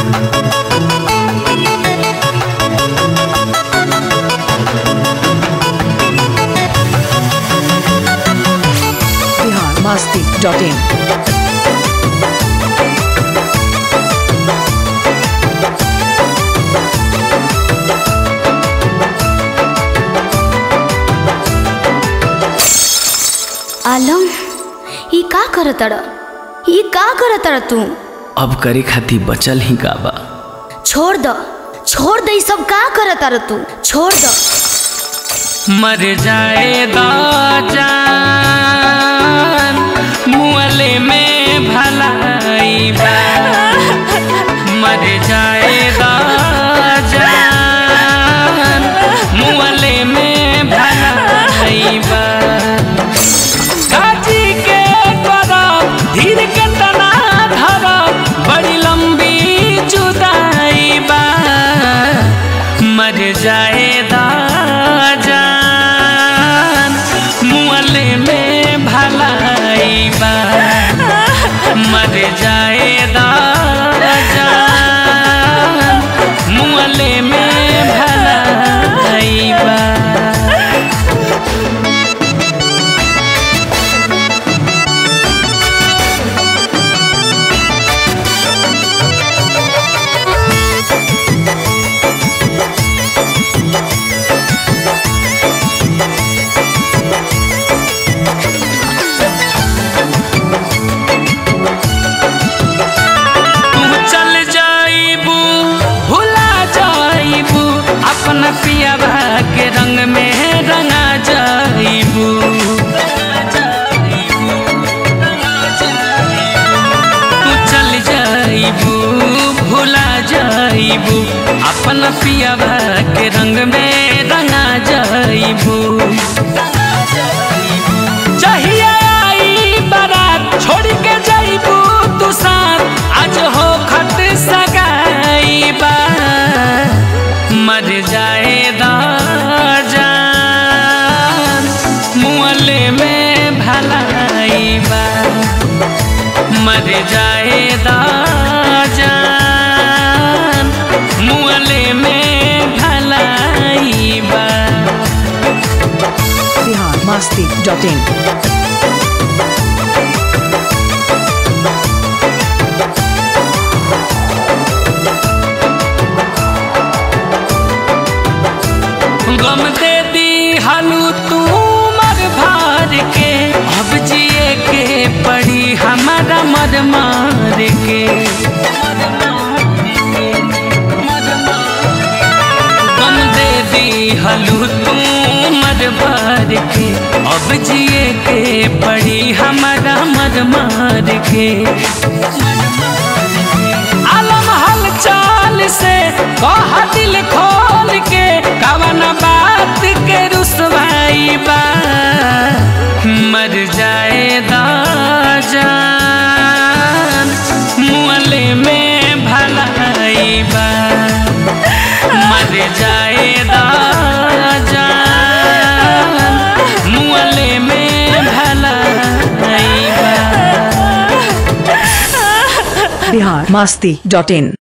Bihar Masti dot in आलम ई का करतड़ ई का करतड़ तू अब करे खातिर बचल ही का बा छोड़ द छोड़ दे ई सब का करतड़ तू छोड़ द मर जाएगा जान मुअले में भलाई बा मर जाएगा जान मुअले में भलाई बा काजी के करब धीर के तना धरब बड़ी लंबी जुदाई बा मर जाएदा जान मुअले में भलाई बा मर जाएदा जान मुअले में भलाई बा तू चल जाइबू भुला जाइबू अपन पियाबा के रंग में रंगा जाइबू तू चल जाइबू भुला जाइबू अपन पियाबा के रंग में रंगा जाइबू चाहिए आई बारात छोड़ के जाइबू तू साथ आज हो खत सगाई बा मर जाएदा जान मुअले में भलाई बा मर जाएदा जान मुअले में भलाई बा बिहार मस्ती डॉट इन गम दे दी हलू तू मर भार के अब जिए के पड़ी हमारा मर मार के गम दे दी हलू तू मर भार के अब जिए के पड़ी हमारा मर मार के आलम हलचल से कह दिल खोल के कवन बात के रुसवाई बा मर जाएदा जान मुअले में भलाई बा मर जाएदा जान मुअले में भलाई बा बिहार मस्ती डॉट इन